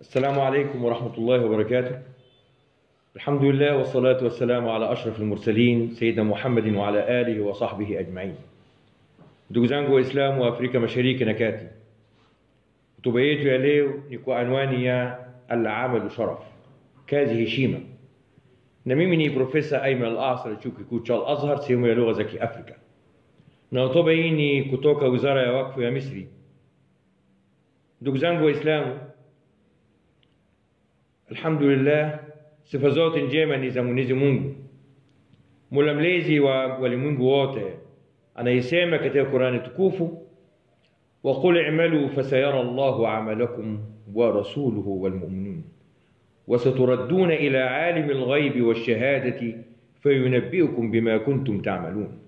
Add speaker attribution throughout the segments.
Speaker 1: السلام عليكم ورحمة الله وبركاته الحمد لله والصلاة والسلام على أشرف المرسلين سيدنا محمد وعلى آله وصحبه أجمعين ndugu zangu waislamu wa afrika mashariki na kati hotuba yetu ya leo ni kwa anwani ya alamalu sharaf kazi heshima na mimi ni profesa aiman al asr chuo kikuu cha al azhar sehemu ya lugha za kiafrika na hotuba hii ni kutoka wizara ya wakfu ya misri ndugu zangu waislamu alhamdulillah sifa zote njema ni za mwenyezi mungu mola mlezi wa walimwengu wote anayesema katika qurani tukufu وقل اعملوا فسيرى الله عملكم ورسوله والمؤمنون وستردون إلى عالم الغيب والشهادة فينبئكم بما كنتم تعملون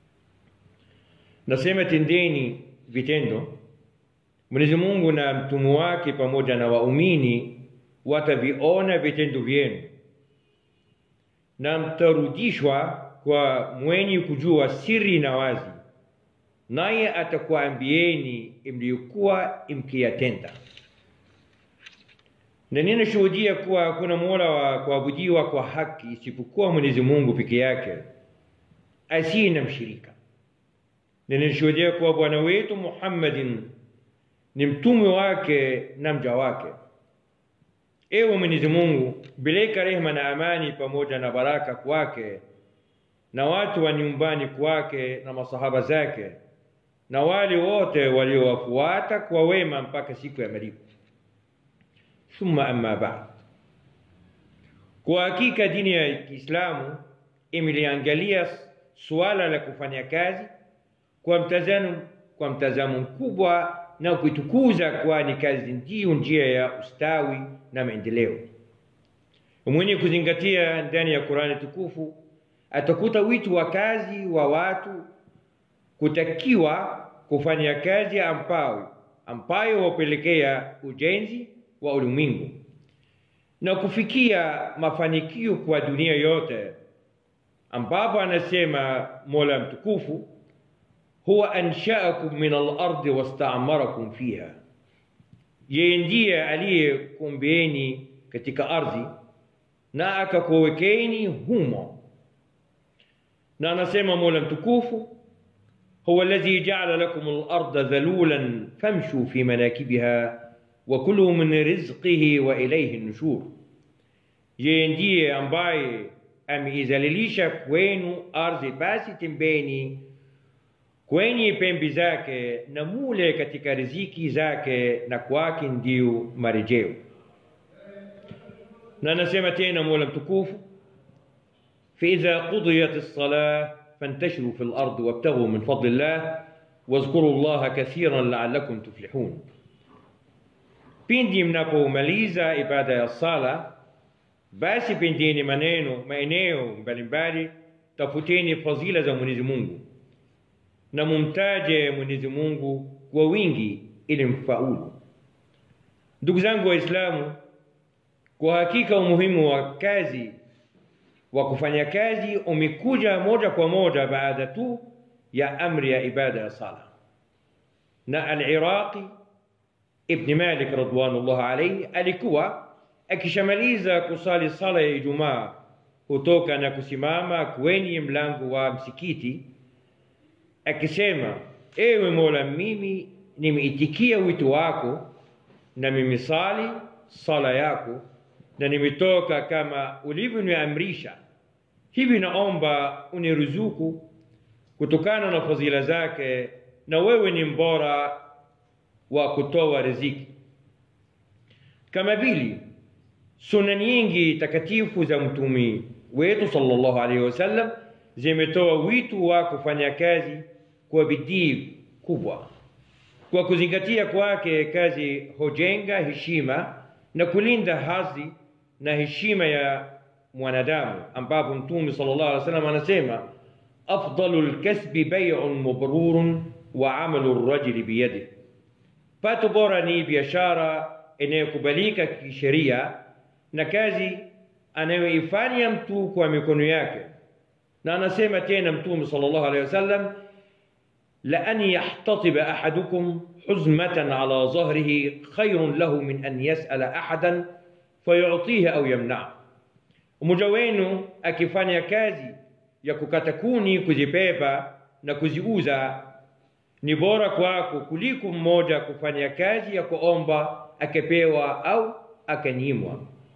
Speaker 1: nasema tendeni vitendo mwenyezi mungu na mtume wake pamoja na waumini wataviona vitendo vyenu na mtarudishwa kwa mwenye kujua siri na wazi naye atakuambieni mliokuwa mkiyatenda na ninashuhudia kuwa hakuna mola wa kuabudiwa kwa haki isipokuwa mwenyezi mungu peke yake asiye na mshirika na ninashuhudia kuwa bwana wetu muhammadin ni mtume wake na mja wake ewe mwenyezi mungu bileka rehema na amani pamoja na baraka kwake na watu wa nyumbani kwake na masahaba zake na wale wote waliowafuata kwa wema mpaka siku ya malipo thumma amma ba'd kwa hakika dini ya kiislamu imeliangalia suala la kufanya kazi kwa mtazamo kwa mtazamo mkubwa na kuitukuza kwani kazi ndiyo njia ya ustawi na maendeleo mwenye kuzingatia ndani ya qurani tukufu atakuta wito wa kazi wa watu kutakiwa kufanya kazi ambayo ambayo wapelekea ujenzi wa ulimwengu na kufikia mafanikio kwa dunia yote ambapo anasema mola mtukufu huwa anshaakum min alardi wastaamarakum fiha yeye ndiye aliyekumbieni katika ardhi na akakuwekeni humo na anasema mola mtukufu هو الذي جعل لكم الأرض ذلولا فامشوا في مناكبها وكلوا من رزقه وإليه النشور yeye ndiye ambaye ameizalilisha kwenu ardhi basi tembeni kwenye pembe zake na mule katika riziki zake na kwake ndio marejeo na anasema tena mola mtukufu faidha qudiyat lsalah فانتشروا في الأرض وابتغوا من فضل الله واذكروا الله كثيرا لعلكم تفلحون pindi mnapomaliza ibada ya sala basi pendeni maneno maeneo mbalimbali tafuteni fadhila za mwenyezi mungu na mumtaje mwenyezi mungu kwa wingi ili mfaulu ndugu zangu waislamu kwa hakika umuhimu wa kazi wa kufanya kazi umekuja moja kwa moja baada tu ya amri ya ibada ya sala na al-Iraqi Ibn Malik radwanullah alayhi alikuwa akishamaliza kusali sala ya Ijumaa hutoka na kusimama kwenye mlango wa msikiti akisema ewe Mola mimi nimeitikia wito wako na mimi sali sala yako na nimetoka kama ulivyoniamrisha hivi naomba uniruzuku kutokana na fadhila zake na wewe ni mbora wa kutoa riziki kama vile suna nyingi takatifu za mtumi wetu sallallahu alaihi wasallam zimetoa wito wa kufanya kazi kwa bidii kubwa kwa kuzingatia kwake kazi hujenga heshima na kulinda hadhi na heshima ya mwanadamu ambapo mtume sallallahu alaihi wasallam anasema afdalu lkasbi baiun mubrurun wa amalu rajuli biyadihi pato bora ni biashara inayokubalika kisheria na kazi anayoifanya mtu kwa mikono yake na anasema tena mtume sallallahu alaihi wasallam لأن يحتطب أحدكم حزمة على ظهره خير له من أن يسأل أحدا فيعطيه أو يمنعه mmoja wenu akifanya kazi ya kukata kuni kuzibeba na kuziuza ni bora kwako kuliko mmoja kufanya kazi ya kuomba akapewa au akanyimwa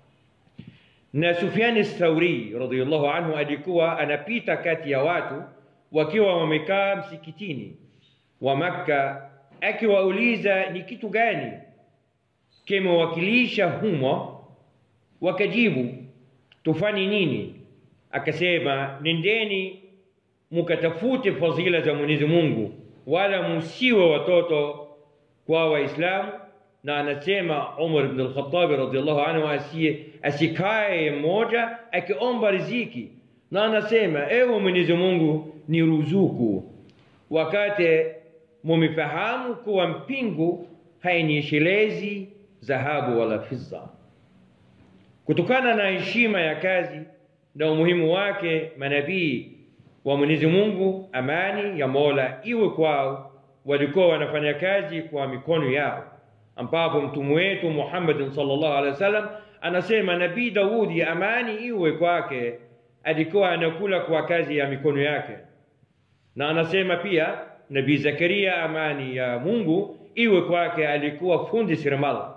Speaker 1: na Sufyani Thauri radhiallahu anhu alikuwa anapita kati ya watu wakiwa wamekaa msikitini wa Makka, akiwauliza ni kitu gani kimewakilisha humo, wakajibu tufanye nini? Akasema, nendeni mukatafute fadhila za Mwenyezi Mungu, wala musiwe watoto kwa Waislamu na anasema Umar ibn al-Khattab radhiallahu anhu asiye asikae mmoja akiomba riziki, na anasema ewe Mwenyezi Mungu ni ruzuku, wakati mumefahamu kuwa mpingu hainyeshelezi dhahabu wala fidda. Kutokana na heshima ya kazi na umuhimu wake, manabii wa Mwenyezi Mungu, amani ya Mola iwe kwao, walikuwa wanafanya kazi kwa mikono yao ambapo mtume wetu Muhammad sallallahu alaihi wasallam anasema Nabii Daudi, amani iwe kwake, alikuwa anakula kwa kazi ya mikono yake, na anasema pia Nabii Zakaria, amani ya Mungu iwe kwake, alikuwa fundi seremala,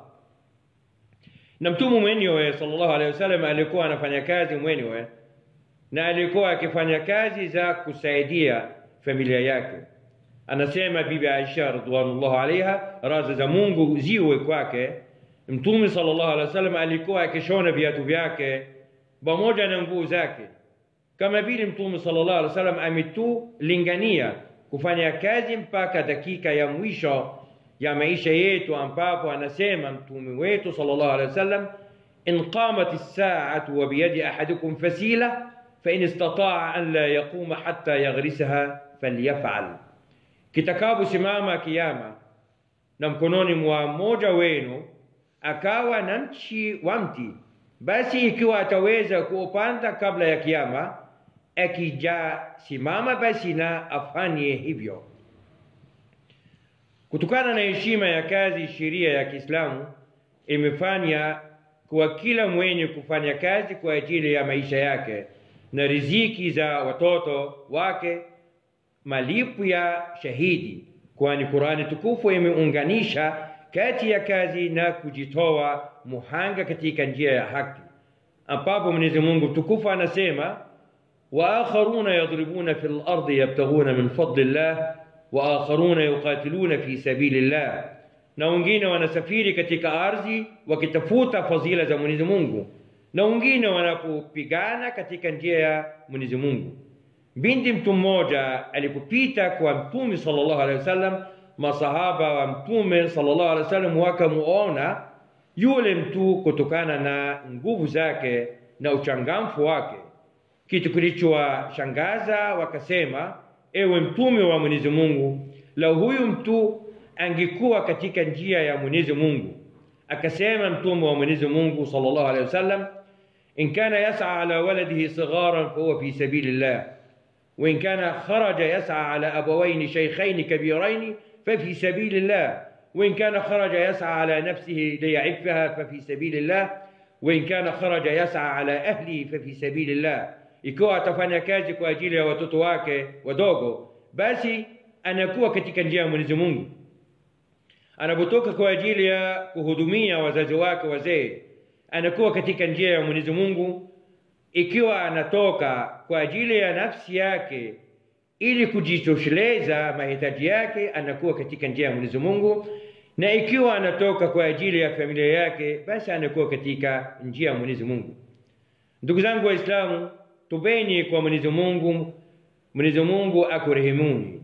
Speaker 1: na mtume mwenyewe sallallahu alaihi wasallam alikuwa anafanya kazi mwenyewe, na alikuwa akifanya kazi za kusaidia familia yake anasema bibi Aisha radhiallahu alaiha, radhi za Mungu ziwe kwake, Mtume sallallahu alaihi wasallam alikuwa akishona viatu vyake pamoja na nguo zake, kama vile Mtume sallallahu alaihi wasallam ametulingania kufanya kazi mpaka dakika ya mwisho ya maisha yetu, ambapo anasema mtume wetu sallallahu alaihi wasallam, in qamat as-sa'atu wa biyadi ahadikum fasila fa in istata'a an la yaquma hatta yaghrisaha falyaf'al kitakaposimama kiama na mkononi mwa mmoja wenu akawa na mchi wa mti, basi ikiwa ataweza kuupanda kabla ya kiama, akijasimama basi na afanye hivyo. Kutokana na heshima ya kazi, sheria ya Kiislamu imefanya kuwa kila mwenye kufanya kazi kwa ajili ya maisha yake na riziki za watoto wake malipo ya shahidi, kwani Qurani tukufu imeunganisha kati ya kazi na kujitoa muhanga katika njia ya haki, ambapo Mwenyezi Mungu tukufu anasema wa akharuna yadribuna fil ardi yabtaghuna min fadlillah wa akharuna yuqatiluna fi sabilillah, na wengine wanasafiri katika ardhi wakitafuta fadhila za Mwenyezi Mungu, na wengine wanapopigana katika njia ya Mwenyezi Mungu. Binti mtu mmoja alipopita kwa Mtume sallallahu alaihi wasallam, masahaba wa Mtume sallallahu alaihi wasallam wakamuona yule mtu kutokana na nguvu zake na uchangamfu wake, kitu kilichowashangaza. Wakasema, ewe Mtume wa Mwenyezi Mungu, lau huyu mtu angekuwa katika njia ya Mwenyezi Mungu. Akasema Mtume wa Mwenyezi Mungu sallallahu alaihi wasallam, in kana yas'a ala waladihi sigharan fahuwa fi sabilillah وإن كان خرج يسعى على أبوين شيخين كبيرين ففي سبيل الله وإن كان خرج يسعى على نفسه ليعفها ففي سبيل الله وإن كان خرج يسعى على أهله ففي سبيل الله ikiwa atafanya kazi kwa ajili ya watoto wake wadogo basi anakuwa katika njia ya Mwenyezi Mungu anapotoka kwa ajili ya kuhudumia wazazi wake wazee anakuwa katika njia ya Mwenyezi Mungu ikiwa anatoka kwa ajili ya nafsi yake ili kujitosheleza mahitaji yake, anakuwa katika njia ya Mwenyezi Mungu, na ikiwa anatoka kwa ajili ya familia yake, basi anakuwa katika njia ya Mwenyezi Mungu. Ndugu zangu Waislamu, tubeni kwa Mwenyezi Mungu, Mwenyezi Mungu akurehemuni.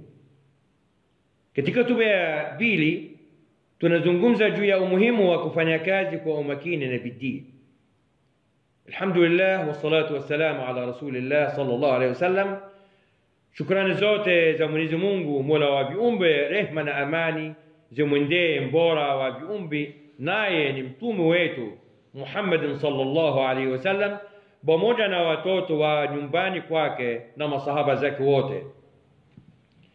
Speaker 1: Katika hotuba ya pili tunazungumza juu ya umuhimu wa kufanya kazi kwa umakini na bidii. Alhamdulillah wassalatu wassalamu ala rasulillah sallallahu alaihi wasallam. Shukrani zote za Mwenyezi Mungu mola wa viumbe, rehma na amani zimwendee mbora wa viumbe, naye ni mtume wetu Muhammadin sallallahu alaihi wasallam, pamoja na watoto wa nyumbani kwake na masahaba zake wote.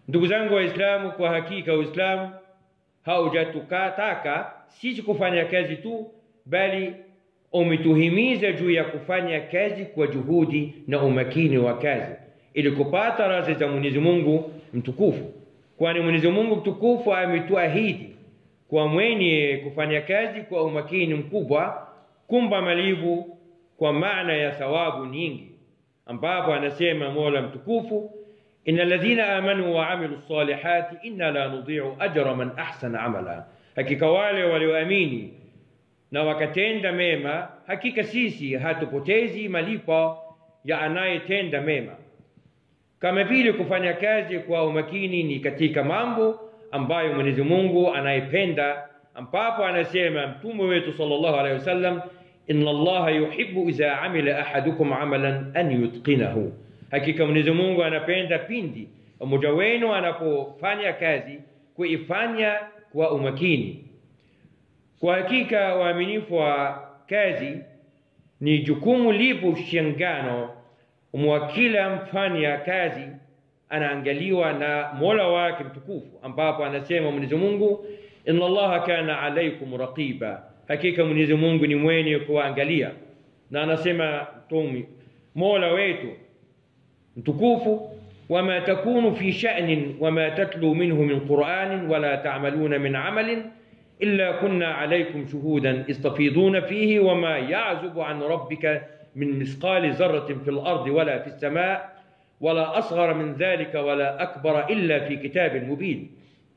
Speaker 1: ndugu zangu waislamu kwa hakika uislamu haujatukataka sisi kufanya kazi tu bali umetuhimiza juu ya kufanya kazi kwa juhudi na umakini wa kazi ili kupata radhi za mwenyezi mungu mtukufu kwani mwenyezi mungu mtukufu ametuahidi kwa mwenye kufanya kazi kwa umakini mkubwa kumba malivu kwa maana ya thawabu nyingi ambapo anasema mola mtukufu إن الذين آمنوا وعملوا الصالحات إنا لا نضيع أجر من أحسن عملا hakika wale walioamini na wakatenda mema hakika sisi hatupotezi malipo ya anayetenda mema kama vile kufanya kazi kwa umakini ni katika mambo ambayo mwenyezi mungu anayependa ambapo anasema mtume wetu sallallahu alaihi wasallam inna allaha yuhibbu idha amila ahadukum amalan an yutqinahu hakika mwenyezi mungu anapenda pindi mmoja wenu anapofanya kazi kuifanya kwa umakini kwa hakika waaminifu wa kazi ni jukumu lipo shangano mwa kila mfanya kazi anaangaliwa na mola wake mtukufu ambapo anasema mwenyezi mungu inna allaha kana alaikum raqiba hakika mwenyezi mungu ni mwenye kuangalia na anasema mtumi mola wetu mtukufu wama takunu fi sha'nin wama tatlu minhu min qur'anin wala ta'maluna min amalin إلا كنا عليكم شهودا استفيضون فيه وما يعزب عن ربك من مثقال ذرة في الأرض ولا في السماء ولا أصغر من ذلك ولا أكبر إلا في كتاب مبين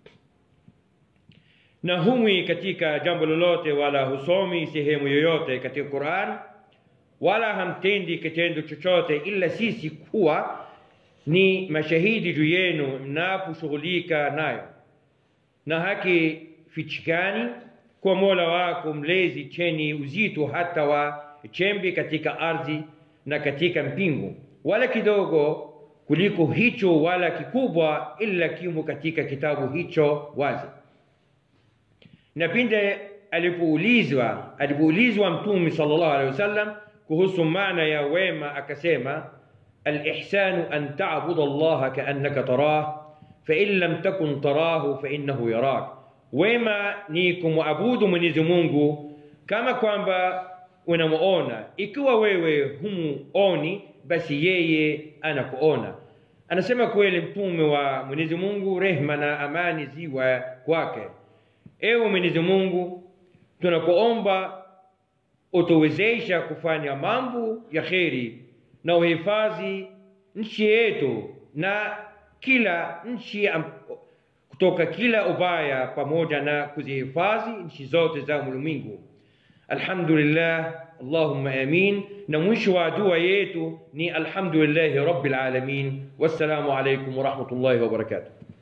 Speaker 1: na humwi katika jambo lolote wala husomi sehemu yoyote katika Qur'an wala hamtendi kitendo chochote ila sisi kuwa ni mashahidi juu yenu mnaposhughulika nayo na haki fichikani kwa mola wako mlezi cheni uzito hata wa chembe katika ardhi na katika mpingu wala kidogo kuliko hicho wala kikubwa ila kimo katika kitabu hicho wazi na pinde alipoulizwa alipoulizwa mtume sallallahu alaihi wasallam kuhusu maana ya wema akasema alihsanu an ta'budu allaha kaannaka tarah fa in lam takun tarahu fa innahu yarak wema ni kumwabudu mwenyezi mungu kama kwamba unamuona ikiwa wewe humuoni basi yeye anakuona anasema kweli mtume wa mwenyezi mungu rehma na amani ziwa kwake ewe mwenyezi mungu tunakuomba utuwezesha kufanya mambo ya kheri na uhifadhi nchi yetu na kila nchi kutoka kila ubaya pamoja na kuzihifadhi nchi zote za ulimwengu alhamdulillah allahumma amin na mwisho wa dua yetu ni alhamdulillahi rabbil alamin wassalamu alaikum warahmatullahi wabarakatuh